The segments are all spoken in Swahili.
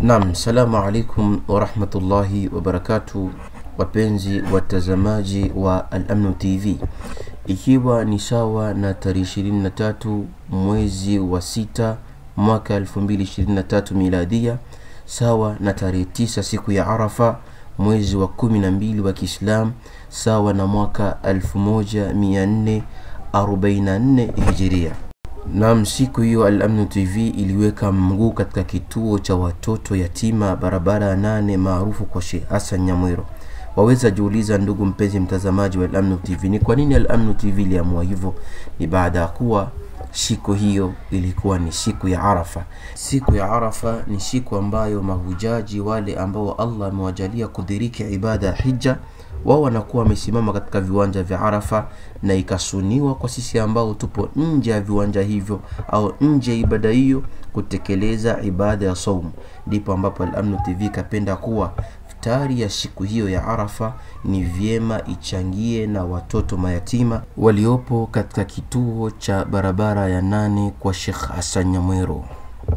Naam, salamu alaikum warahmatullahi wabarakatu, wapenzi watazamaji wa Al-Amnu TV, ikiwa ni sawa na tarehe 23 mwezi wa sita mwaka 2023 miladia, sawa na tarehe 9 siku ya Arafa mwezi wa 12 wa Kiislam, sawa na mwaka 1444 hijiria. Naam, siku hiyo Al-Amnu TV iliweka mguu katika kituo cha watoto yatima barabara ya nane maarufu kwa Sheikh Hassan Nyamwero. Waweza jiuliza, ndugu mpenzi mtazamaji wa Al-Amnu TV, ni kwa nini Al-Amnu TV iliamua hivyo? Ni baada ya kuwa siku hiyo ilikuwa ni siku ya Arafa. Siku ya Arafa ni siku ambayo mahujaji wale ambao Allah amewajalia kudiriki ibada ya hija wao wanakuwa wamesimama katika viwanja vya Arafa, na ikasuniwa kwa sisi ambao tupo nje ya viwanja hivyo au nje ya ibada hiyo kutekeleza ibada ya saumu. Ndipo ambapo Al-Amnu TV kapenda kuwa iftari ya siku hiyo ya Arafa ni vyema ichangie na watoto mayatima waliopo katika kituo cha barabara ya nane kwa Sheikh Hassan Nyamwero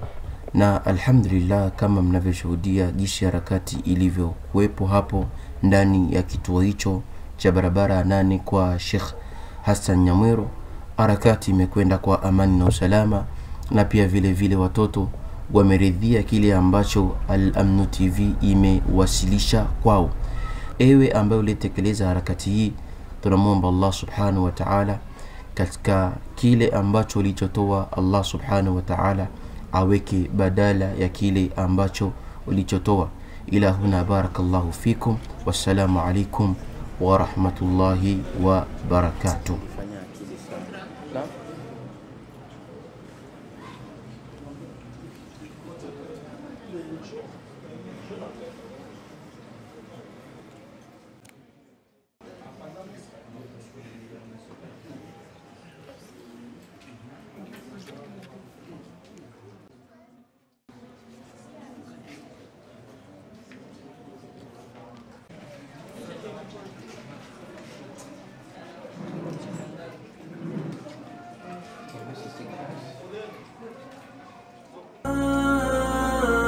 na alhamdulillah, kama mnavyoshuhudia jinsi harakati ilivyokuwepo hapo ndani ya kituo hicho cha barabara ya nane kwa Sheikh Hassan Nyamwero, harakati imekwenda kwa amani na usalama, na pia vile vile watoto wameridhia kile ambacho Al-Amnu TV imewasilisha kwao. Ewe ambaye ulitekeleza harakati hii, tunamwomba Allah subhanahu wa ta'ala katika kile ambacho ulichotoa, Allah subhanahu wa ta'ala aweke badala ya kile ambacho ulichotoa. Ila huna, barakallahu fikum, wassalamu alaikum wa rahmatullahi wa barakatuh.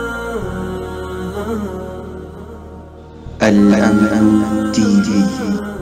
الأمن تي في